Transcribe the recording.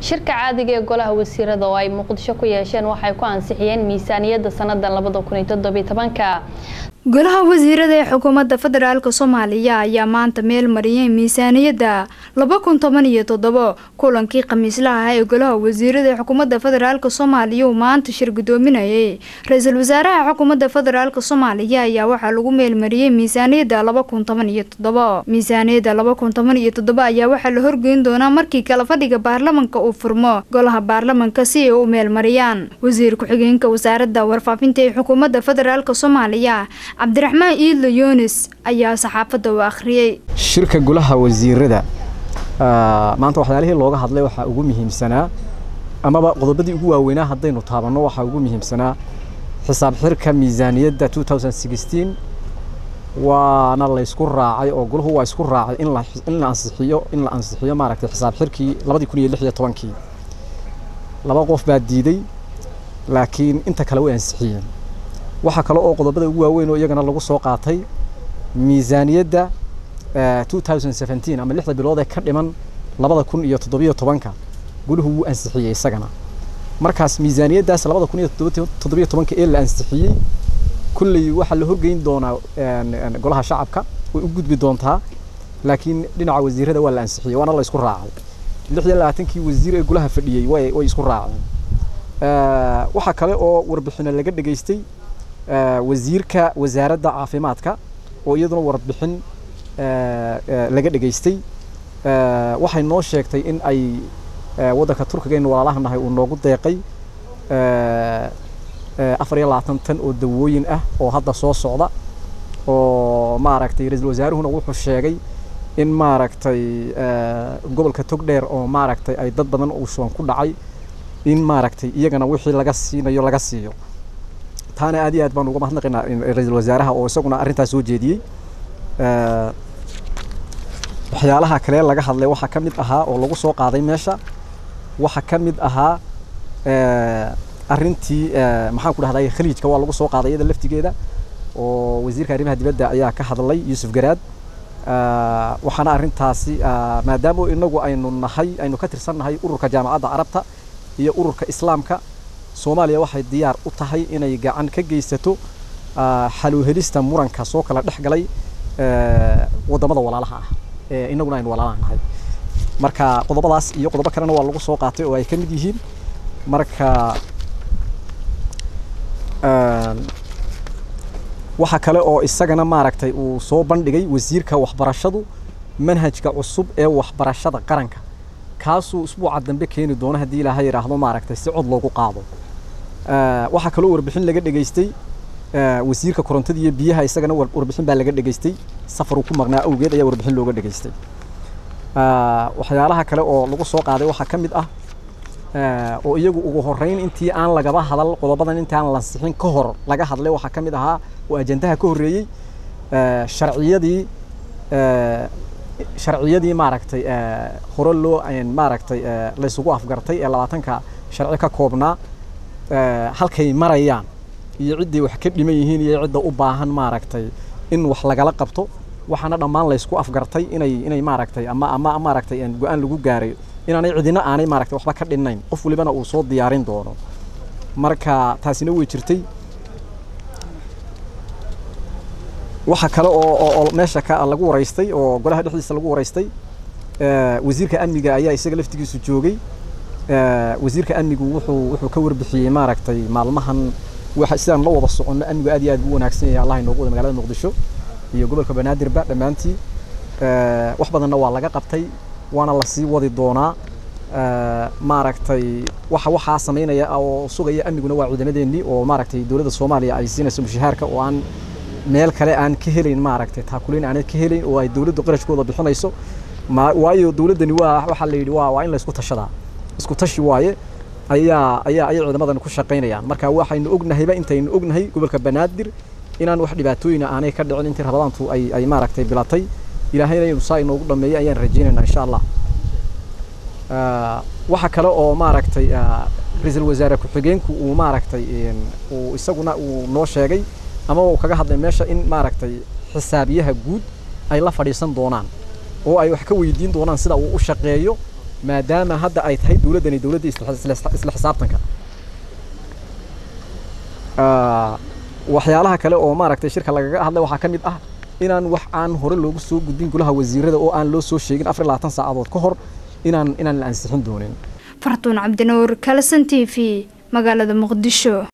shirka caadiga ee golaha wasiirada oo ay muqdisho ku yeesheen waxay ku ansixiyeen miisaaniyadda sannadan labada kun iyo toddobiyo tobanka golaha wasiirada ee xukuumadda federaalk soomaaliya ayaa maanta meel mariyay miisaaniyadda laba kun toban iyo toddobo kulankii khamiislaha ah ee golaha wasiirada ee xukuumadda federaalk soomaaliya uu maanta shir gudoominayay ra-iisul wasaaraha xukuumadda federaalk soomaaliya ayaa waxaa lagu meelmariyey miisaaniyadda laba kun toban iyo toddobo miisaaniyadda laba kun toban iyo toddobo ayaa waxaa la horgeyn doonaa markii kala fadhiga baarlamanka uu furmo golaha baarlamanka si ay u meelmariyaan wasiir ku-xigeenka wasaaradda warfaafinta ee xukuumadda federaalk soomaaliya cabdiraxmaan iidlo yunis ayaa saxaafadda u akhriyey shirka golaha wasiirada maanta waxyaalihii looga hadlay waxaa ugu muhiimsanaa amaba qodobadii ugu waaweynaa haddaynu taabanno waxaa ugu muhiimsanaa xisaab xirka miisaaniyadda waana laysku raacay oo golahu waa isku raacay in la ansixiyo in la ansixiyo maaragtay xisaab xirkii labadii kun iyo lix iyo tobankii laba qof baa diiday laakiin inta kale way ansixiyeen waxaa kale oo qodobada ugu waaweyn oo iyagana lagu soo qaatay miisaaniyadda ama lixda bilood ee ka dhiman labada kun iyo toddobiyo tobanka guluhu wuu ansixiyey isagana markaas miisaaniyaddaas labada kun iyo toddobiyo tobanka ee la ansixiyey kulley waxaa la horgeyn doonaa golaha shacabka way u gudbi doontaa laakiin dhinaca wasiirada waa la ansixiyey waana la isku raacay lix iyo labaatankii wasiir ee golaha fadhiyey way way isku raaceen waxaa kale oo warbixino laga dhegaystay wasiirka wasaaradda caafimaadka oo iyaduna warbixin laga dhegaystay waxay noo sheegtay in ay waddanka turkiga aynu walaalaha nahay uu noogu deeqay afar iyo labaatan tan oo dawooyin ah oo hadda soo socda oo maaragtay ra-iisul wasaaruhuna wuxuu sheegay in maaragtay gobolka togdheer oo maaragtay ay dad badan uu shuban ku dhacay in maaragtay iyagana wixii laga siinayo laga siiyo taana aad iyo aad baan uga mahadnaqaynaa ra-iisul wasaaraha oo isaguna arrintaas soo jeediyey waxyaalaha kale laga hadlay waxaa ka mid ahaa oo lagu soo qaaday meesha waxaa ka mid ahaa arrintii maxaan ku dhahday khaliijka waa lagu soo qaaday iyada laftigeeda oo wasiirka arrimaha dibadda ayaa ka hadlay yuusuf garaad waxaana arrintaasi maadaama inagu aynu nahay aynu ka tirsan nahay ururka jaamacadda carabta iyo ururka islaamka soomaaliya waxay diyaar u tahay inay gacan ka geysato xaluuhelista muranka soo kala dhex galay waddamada walaalaha ah ee inaguna aynu walaalaha nahay marka qodobadaas iyo qodobo kalena waa lagu soo qaatay oo ay ka mid yihiin marka waxaa kale oo isagana maaragtay uu soo bandhigay wasiirka waxbarashadu manhajka cusub ee waxbarashada qaranka kaasuu usbuuca dambe keeni doono haddii ilaaha yidhaahdo maaragtay si cod loogu qaado waxaa kaloo warbixin laga dhegaystay wasiirka korontada iyo biyaha isagana warbixin baa laga dhegaystay safar uu ku maqnaa awgeed ayaa warbixin looga dhegaystay waxyaalaha kale oo lagu soo qaaday waxaa ka mid ah oo iyagu ugu horeyn intii aan lagaba hadal qodobadan intii aan lansixin ka hor laga hadlay waxaa ka mid ahaa oo ajandaha ka horreeyey sharciyadii sharciyadii maaragtay hore loo maaragtay laysugu afgartay ee labaatanka sharci ka koobnaa halkay marayaan iyo cidday wax ka dhiman yihiin iyo cidda u baahan maaragtay in wax lagala qabto waxaana dhammaan laysku afgartay inay inay maaragtay ama ama maaragtay go-aan lagu gaaray inaanay cidina aanay maaragtay waxba ka dhinnayn qof walibana uu soo diyaarin doono marka taasina way jirtay waxa kale oo oo meesha ka lagu waraystay oo golaha dhexdiisa lagu waraystay wasiirka amniga ayaa isaga laftigiisu joogay wasiirka amnigu wuxuu wuxuu ka warbixiyey maaragtay maalmahan waxa sidaan la wada soconno amnigu aad iyo aad buu wanaagsan yahay allah inoogu wada magaalada muqdisho iyo gobolka banaadirba dhammaantii wax badanna waa laga qabtay waana lasii wadi doonaa maaragtay waxa waxaa samaynaya oo sugaya amniguna waa ciidamadeennii oo maaragtay dowladda soomaaliya ay siinayso mushahaarka oo aan meel kale aan ka helayn maaragtay taakuleyn aanay ka helayn oo ay dowladdu qarashkooda bixinayso waayo dowladdani waa waxaa la yidhi waa waa in la isku tashadaa isku tashi waaye ayaa ayaa ayay ciidamadan ku shaqaynayaan marka waxaynu ognahayba intaynu ognahay gobolka banaadir inaan wax dhibaatooyina aanay ka dhicin intii rabadaantu ay ay maaragtay bilatay ilaahayna inuu saa inoogu dhameeyo ayaan rajaynaynaa insha allah waxa kale oo maaragtay ra-iisul wasaare ku-xigeenku uu maaragtay uu isaguna uu noo sheegay ama uu kaga hadlay meesha in maaragtay xisaabiyaha guud ay la fadhiisan doonaan oo ay wax ka weydiin doonaan sida uu u shaqeeyo maadaama hadda ay tahay dowladdani dowladda isla xisaabtanka waxyaalaha kale oo maaragtay shirka lagaga hadlay waxaa ka mid ah inaan wax aan hore loogu soo gudbin golaha wasiirada oo aan loo soo sheegin afar labaatan saacadood ka hor inaan inaan la ansixin doonin fartuun cabdinuur kalasan t v magaalada muqdisho